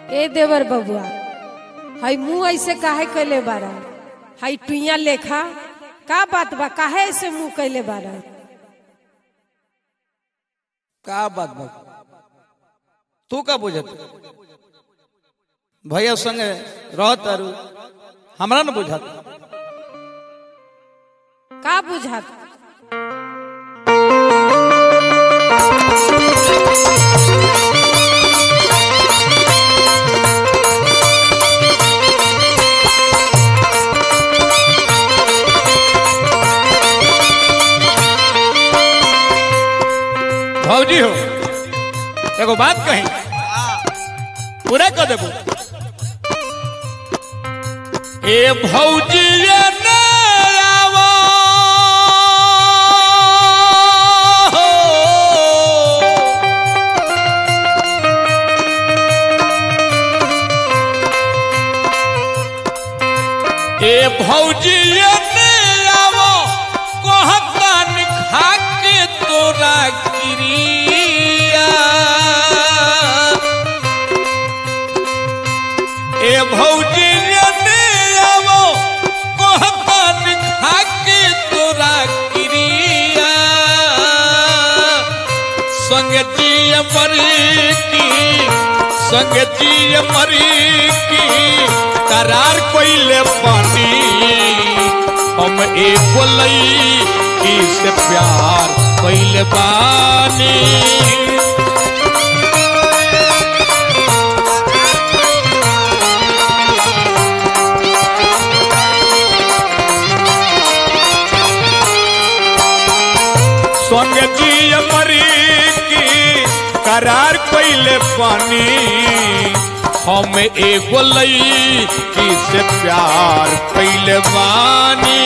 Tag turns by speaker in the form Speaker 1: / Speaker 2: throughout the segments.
Speaker 1: ए देवर बबुआ हई मुंह ऐसे काहे कैले बारा हई टुइया लेखा का बात बा काहे ऐसे मुंह कैले बारा
Speaker 2: का बात बा तू का बुझत भैया संगे रहत तारू हमरा न बुझत
Speaker 1: का बुझात
Speaker 2: भौजी हो एगो बात कही पूरा कर देबो ए भौजी ये ने आवो ए भौजी ये ने आवो कहतान खा के तोरा क्रिया ए भौजी ये ने आवो कहतान खा के तोरा क्रिया संगति मरी की संगति मरी की करार कोइले पानी हम एक लई की से प्यार कोइले बानी संगति मरी की करार कोइले पानी हम एगो लई की से प्यार कैले बानी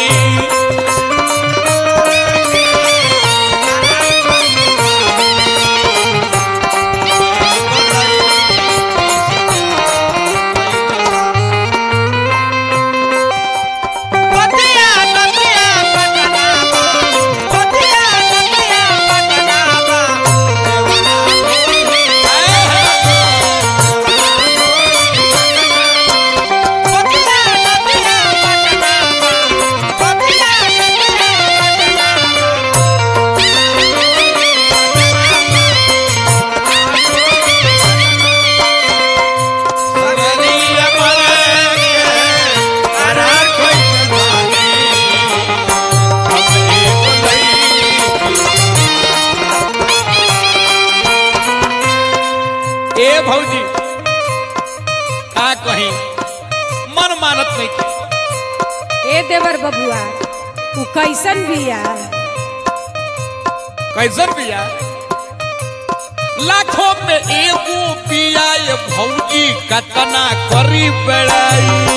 Speaker 3: पतिया पतिया पटनावा पतिया पतिया पटनावा पतिया पतिया पटनावा पतिया पतिया
Speaker 2: करार कोइले बानी हम एगो लई ए भौजी का कही मन मानत नहीं की
Speaker 1: ए देवर बबुआ तू कैसन बिया
Speaker 2: कैसन बिया लाखों में एगो बिया ये भौजी कतना करी बेड़ाई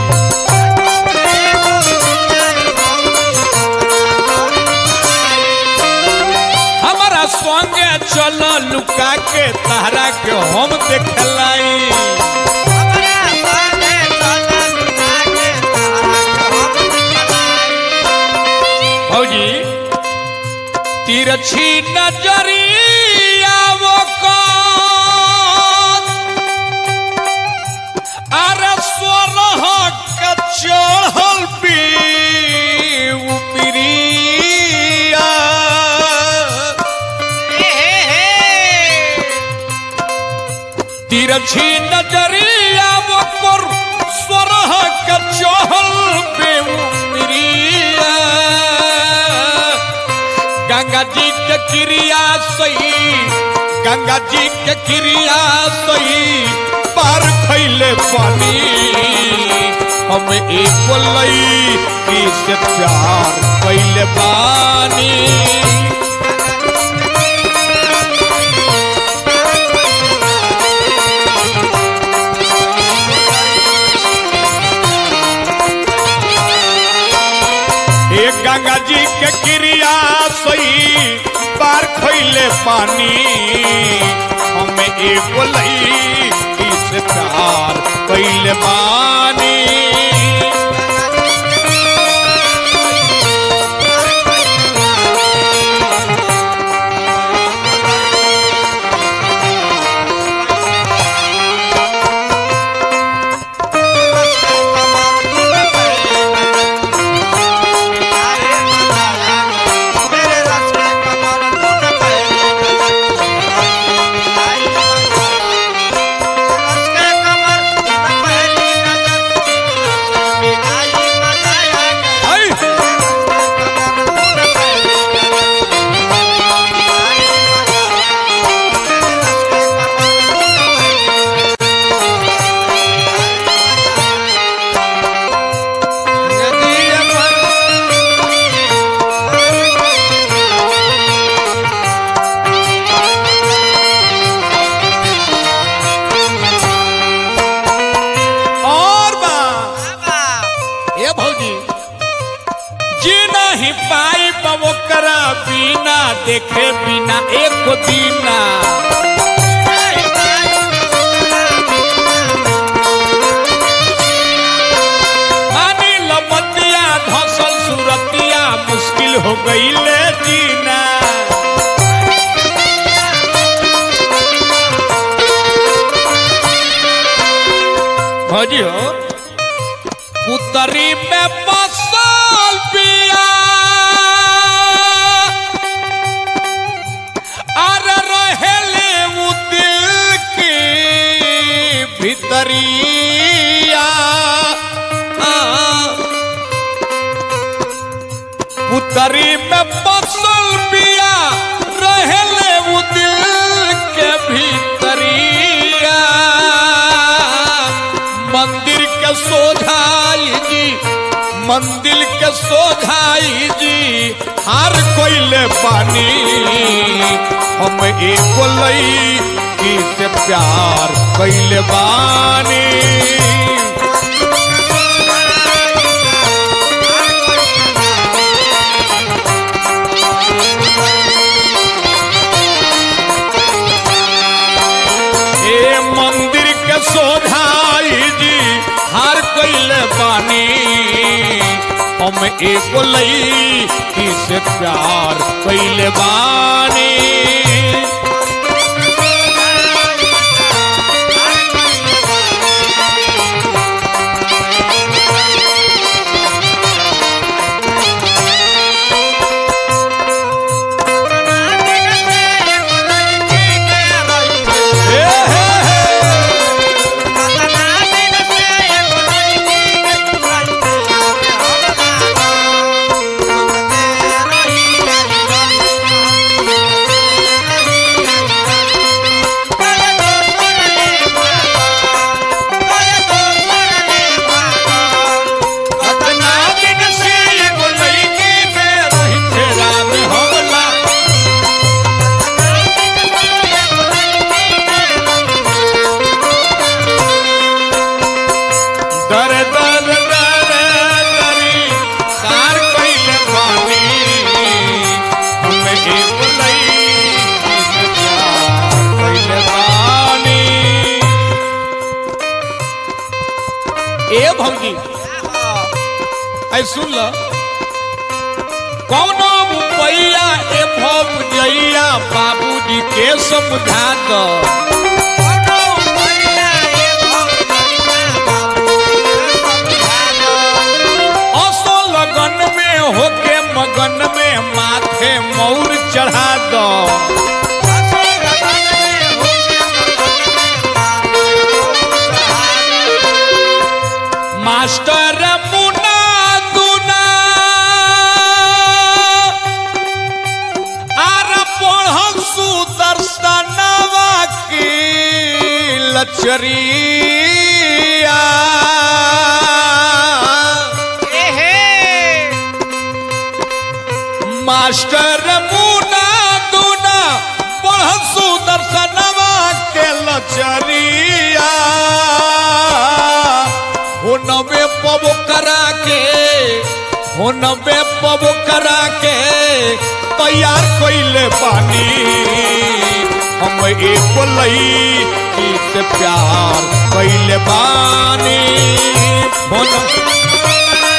Speaker 2: हमारा संगे चल लुका के तहरा के हम देखलाई
Speaker 3: हमरा साथे चला लुका के तारा
Speaker 2: भौजी तिरछी नजरिया वो कौन अरे सोलह का चढ़ल पी उमरिया तिरछी नजरिया वो कर सोलह का चढ़ल पे उमरिया गंगा जी के क्रिया सही गंगा जी के क्रिया सही पार खैले पानी हम एक लई की से प्यार कैले पानी एक गंगा जी के क्रिया सही पार खैले पानी हमें एगो लई इस प्यार कैले पानी देखे बिना एक दीना मानी लमतिया धसल सुरतिया मुश्किल हो गईले जीना भौजी हो पुतरी में बसल पिया अरे रहेले उ दिल की भितरिया आ, पुतरी में बसल पिया रहेले उ दिल के भीतरिया मंदिर के सोझाई जी मंदिर के सोझाई जी हर कोइले पानी हम एगो लई से प्यार कैले बानी ए मंदिर के सोझाई जी हर कैले बानी हम एगो लई से प्यार कैले बानी हे हे हे अपना दिन से एगो लईकी में रही तेरा में हमला दर दर दर दरी कार कइले पानी हमें एक लई से प्यार कइले पानी ए भौजी ऐ सुन ल कौनो मुपैया ए भौजैया बाबूजी के समझा दो असो लगन में होके मगन में माथे मौर चढ़ा दो मास्टर मुना दुना आर पढ़ सुदर्शनवा की लचरिया मास्टर मुना दुना पढ़ सुदर्शनवा के लचरिया हो नबे पब करा के हो नबे पब करा के तैयार कइले पानी हम एक लई से प्यार कइले बानी हो न-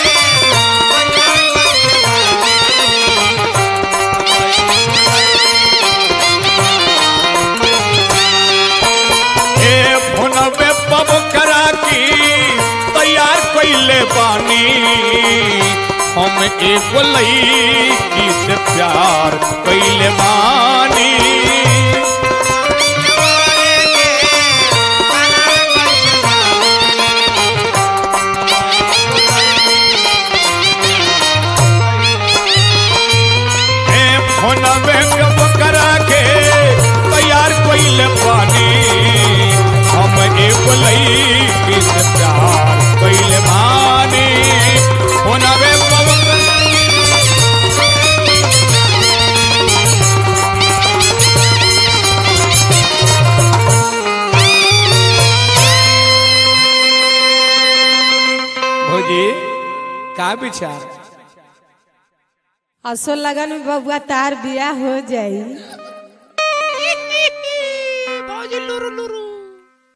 Speaker 2: ए भुनबे पब करा की तैयार कइले बानी हम एक लई से प्यार कइले बानी ए भुनबे पब करा के तैयार कइले बानी हम एक लई से प्यार कइले बानी भुनबे पब भौजी का विचार
Speaker 1: असो लगन में बबुआ तार बियाह हो जाई